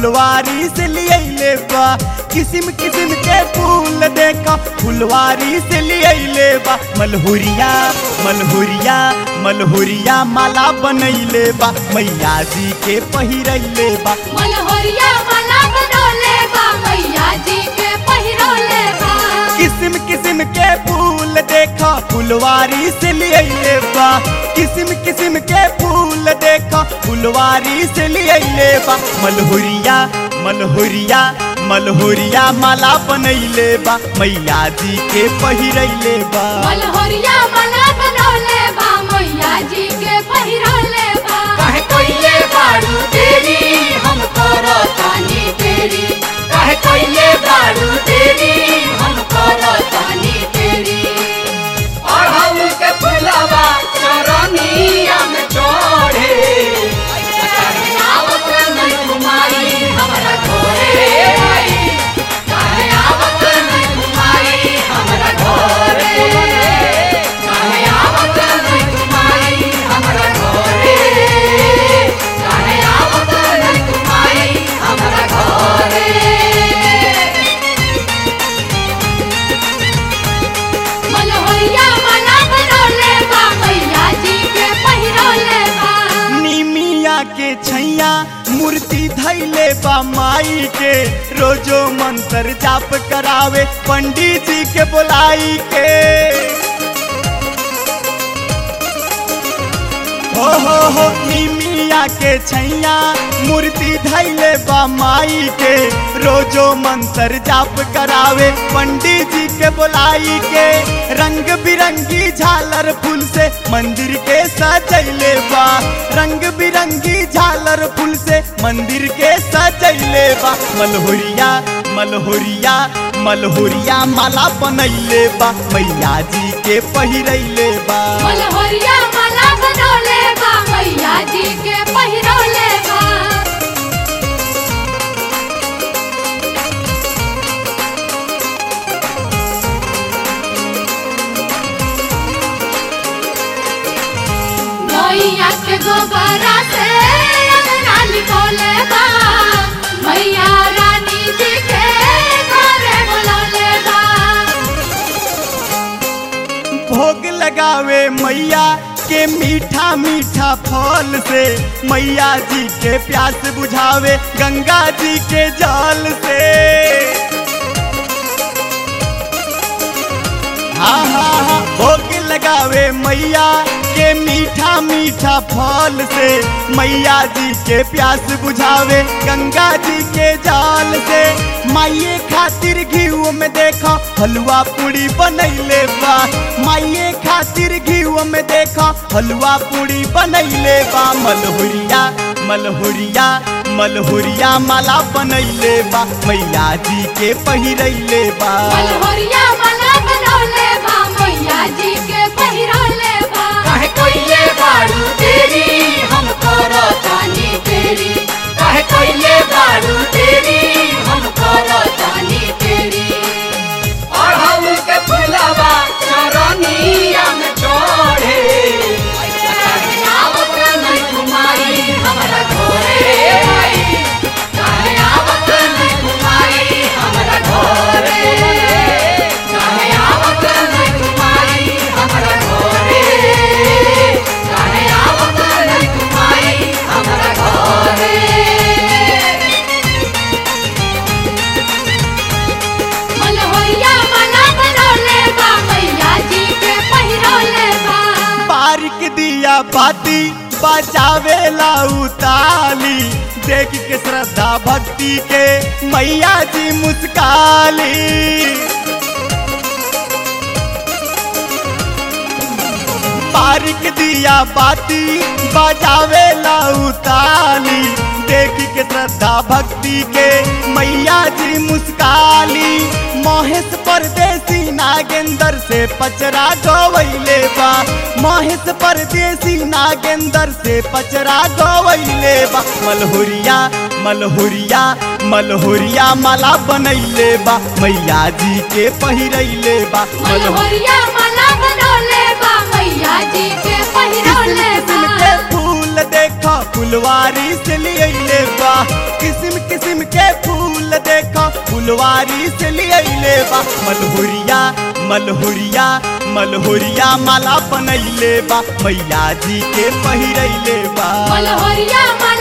फुलवारी से लिए बा किस्म किस्म के फूल देखा फुलवारी से लिए बा मलहुरिया मलहुरिया मलहुरिया माला बनैले बा मैया जी के पहिरैले बा मलहोरिया माला बनौले बा मैया जी के पहिरौले बा किस्म किस्म के फूल देखा फुलवारी से लिए बा किस्म किस्म के फूल देखा फुलवारी से लिए बा मलहुरिया मलहुरिया मलहुरिया माला बनैले बा मैया जी के पहिरैले बा मलहोरिया माला बनौले बा मैया जी के पहिरौले बा काहे कोइले बारू तेरी हम करो तानी तेरी काहे कोइले बारू तेरी हम करो तानी तेरी और हम के फुलवा चरनिया में चढ़े काहे आवत नहीं घुमाई हमरा घरे काहे आवत नहीं घुमाई हमरा घरे काहे आवत नहीं घुमाई हमरा घरे काहे आवत नहीं घुमाई हमरा घरे मलहोरिया माला बनौले बा मैया जी के पहिरौले बा निमिया के छैया मूर्ति धैले बा माई के रोजो मंत्र जाप करावे पंडित जी के बुलाई के हो हो हो निमिया के छैया मूर्ति धैले बा माई के रोजो मंत्र जाप करावे पंडित जी के बुलाई के रंग बिरंगी झालर फूल से मंदिर के सजैले बा रंग बिरंगी झालर फूल से मंदिर के सजैले बा मलहुरिया मलहुरिया मलहुरिया माला बनैले बा मैया जी के पहिरैले बा मलहोरिया माला बनौले बा मैया जी के पहिरौले बा मैया के गोबरा से अंगना लिखौले बा मैया रानी जी के घरे बुलौले बा भोग लगावे मैया के मीठा मीठा फल से मैया जी के प्यास बुझावे गंगा जी के जल से हाँ हाँ हाँ भोग लगावे मैया के मीठा मीठा फल से मैया जी के प्यास बुझावे गंगा जी के जाल से माइये खातिर घीव में देखो हलवा पूड़ी बनैले बा माइये खातिर घीव में देखो हलवा पूड़ी बनैले बा मलहुरिया मलहुरिया मलहुरिया माला बनैले बा मैया जी के पहिरैले बा मलहोरिया माला बनौले बा मैया जी के पहिरौले बा काहे कोइले बारू तेरी हम करो तानी तेरी काहे कोइले बारू तेरी हम करो तानी तेरी और हम के फुलवा चरनिया में चढ़े काहे आवत नहीं घुमाई हमरा घरे काहे आवत नहीं घुमाई हमरा घरे काहे आवत नहीं घुमाई हमरा घरे काहे आवत नहीं घुमाई हमरा घरे मलहोरिया माला बनौले बा मैया जी के पहिरौले बा बारिक दिया बाती बजावे उताली देख के श्रद्धा भक्ति के मैया जी मुस्काली बारिक दिया बाती बजावे उताली देख के श्रद्धा भक्ति के मैया जी मुस्काली महेश परदेसी नागेंद्र से पचरा गवैले बा महेश परदेसी नागेंद्र से पचरा गवैले बा मलहुरिया मलहुरिया मलहुरिया माला बनैले बा मैया जी के पहिरैले बा मलहोरिया माला बनौले बा मैया जी के पहिरौले किस्म बा के फूल देखा फुलवारी से लिए बा किस्म किस्म फुलवारी से लियले बा मलहुरिया मलहुरिया मलहुरिया माला बनैले बा मैया जी के पहिरैले बा मलहोरिया